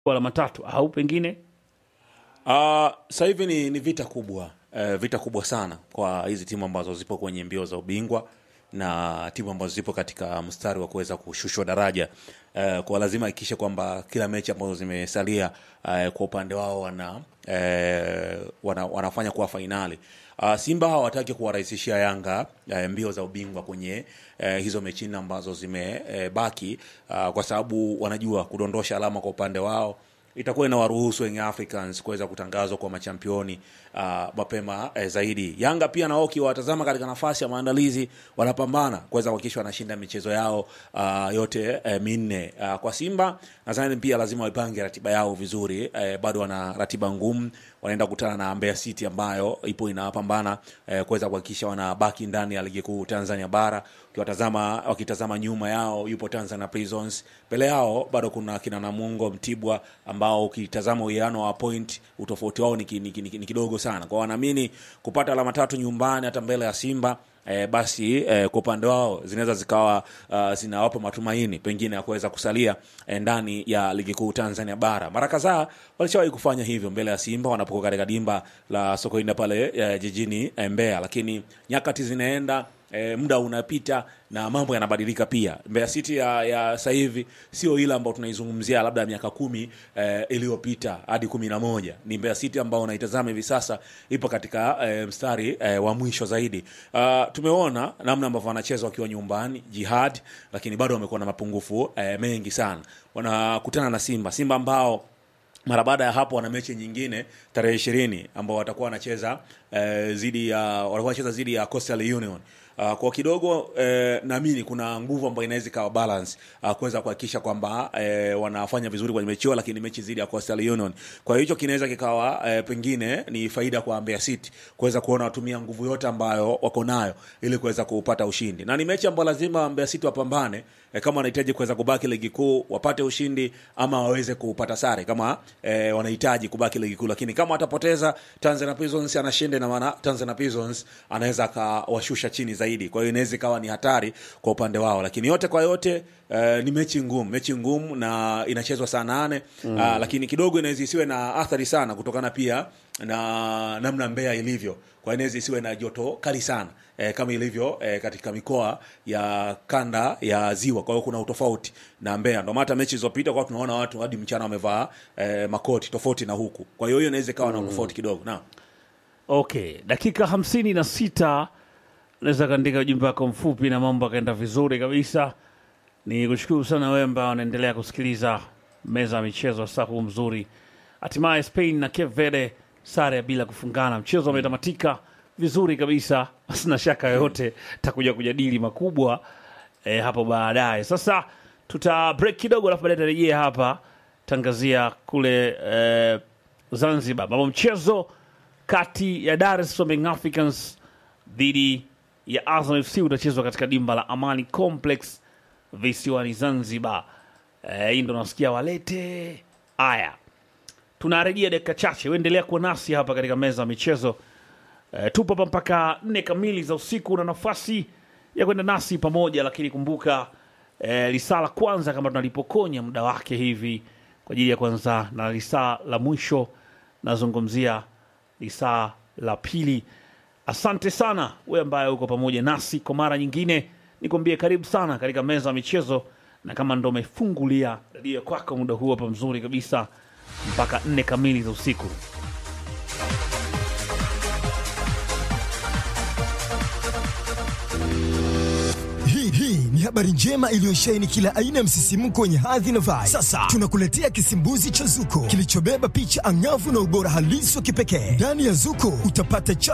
alama tatu au pengine Uh, sasa hivi ni, ni vita kubwa uh, vita kubwa sana kwa hizi timu ambazo zipo kwenye mbio za ubingwa na timu ambazo zipo katika mstari wa kuweza kushushwa daraja uh, kwa lazima hakikishe kwamba kila mechi ambazo zimesalia uh, kwa upande wao wana, uh, wana wanafanya kuwa fainali uh, Simba hawataki kuwarahisishia Yanga uh, mbio za ubingwa kwenye uh, hizo mechi nne ambazo zimebaki uh, uh, kwa sababu wanajua kudondosha alama kwa upande wao itakuwa inawaruhusu Young Africans kuweza kutangazwa kwa machampioni uh, mapema eh, zaidi. Yanga pia nao ukiwatazama katika nafasi ya maandalizi wanapambana kuweza kuhakikisha wanashinda michezo yao uh, yote eh, minne. Uh, kwa Simba nadhani pia lazima waipange ratiba yao vizuri eh, bado wana ratiba ngumu, wanaenda kukutana na Mbeya City ambayo ipo inapambana eh, kuweza kuhakikisha wanabaki ndani ya ligi kuu Tanzania bara. Ukiwatazama wakitazama nyuma yao yupo Tanzania Prisons, mbele yao bado kuna kina Namungo, Mtibwa ambao ukitazama uwiano wa point utofauti wao ni, ki- ni, ki- ni, ki- ni kidogo sana. Kwa wanaamini kupata alama tatu nyumbani hata mbele ya Simba E, basi e, kwa upande wao zinaweza zikawa uh, zinawapa matumaini pengine ya kuweza kusalia e, ndani ya ligi kuu Tanzania bara. Mara kadhaa walishawahi kufanya hivyo mbele ya Simba wanapokuwa katika dimba la Sokoine pale e, jijini e, Mbeya, lakini nyakati zinaenda e, muda unapita na mambo yanabadilika pia. Mbeya City ya, ya sasa hivi sio ile ambayo tunaizungumzia labda miaka kumi e, iliyopita hadi kumi na moja. Ni Mbeya City ambao unaitazama hivi sasa ipo katika e, mstari e, wa mwisho zaidi. Uh, tumeona namna ambavyo wanacheza wakiwa nyumbani Jihad, lakini bado wamekuwa na mapungufu e, mengi sana. Wanakutana na Simba, Simba ambao mara baada ya hapo wana mechi nyingine tarehe ishirini ambao watakuwa wanacheza eh, zidi ya watakuwa wanacheza zidi ya Coastal Union. Uh, kwa kidogo eh, naamini kuna nguvu ambayo inaweza ikawa balance uh, kuweza kuhakikisha kwamba eh, wanafanya vizuri kwenye mechi hiyo, lakini mechi zidi ya Coastal Union. Kwa hiyo hicho kinaweza kikawa eh, pengine ni faida kwa Mbeya City kuweza kuona watumia nguvu yote ambayo wako nayo ili kuweza kupata ushindi, na ni mechi ambayo lazima Mbeya City wapambane eh, kama wanahitaji kuweza kubaki ligi kuu wapate ushindi ama waweze kupata sare kama eh, wanahitaji kubaki ligi kuu, lakini kama watapoteza Tanzania Prisons anashinda, na maana Tanzania Prisons anaweza akawashusha chini zaidi. Kwa hiyo inaweza ikawa ni hatari kwa upande wao, lakini yote kwa yote eh, ni mechi ngumu, mechi ngumu na inachezwa saa nane mm. uh, lakini kidogo inaweza isiwe na athari sana kutokana pia na namna Mbeya ilivyo, kwa inaweza isiwe na joto kali sana eh, kama ilivyo eh, katika mikoa ya kanda ya Ziwa. Kwa hiyo kuna utofauti na Mbeya, ndio maana hata mechi zilizopita kwa tunaona watu hadi mchana wamevaa eh, makoti tofauti na huku. Kwa hiyo hiyo inaweza ikawa na utofauti kidogo. Naam. okay, dakika hamsini na sita naweza kaandika ujumbe wako mfupi na mambo akaenda vizuri kabisa. Ni kushukuru sana wewe ambao unaendelea kusikiliza meza ya michezo saa huu mzuri. Hatimaye Spain na Cape Verde sare ya bila kufungana, mchezo umetamatika vizuri kabisa, sina shaka yoyote takuja kujadili makubwa eh, hapo baadaye. Sasa tuta break kidogo, alafu baadaye tarejea hapa tangazia kule eh, Zanzibar, ambapo mchezo kati ya Dar es Salaam Young Africans dhidi ya Azam FC utachezwa katika dimba la Amani Complex visiwani Zanzibar. Eh, hii ndo nasikia walete haya. Tunarejea dakika chache, uendelea kuwa nasi hapa katika meza ya michezo. Eh, tupo hapa mpaka nne kamili za usiku na nafasi ya kwenda nasi pamoja, lakini kumbuka eh, lisaa la kwanza kama tunalipokonya muda wake hivi kwa ajili ya kwanza, na lisaa la mwisho nazungumzia lisaa la pili. Asante sana wewe ambaye uko pamoja nasi kwa mara nyingine, nikwambie karibu sana katika meza ya michezo, na kama ndo umefungulia redio kwako muda huu hapa mzuri kabisa mpaka nne kamili za usiku. Hii hii ni habari njema iliyoshaini kila aina ya msisimko wenye hadhi na vibe. Sasa tunakuletea kisimbuzi cha Zuko kilichobeba picha angavu na ubora halisi wa kipekee. Ndani ya Zuko utapata cha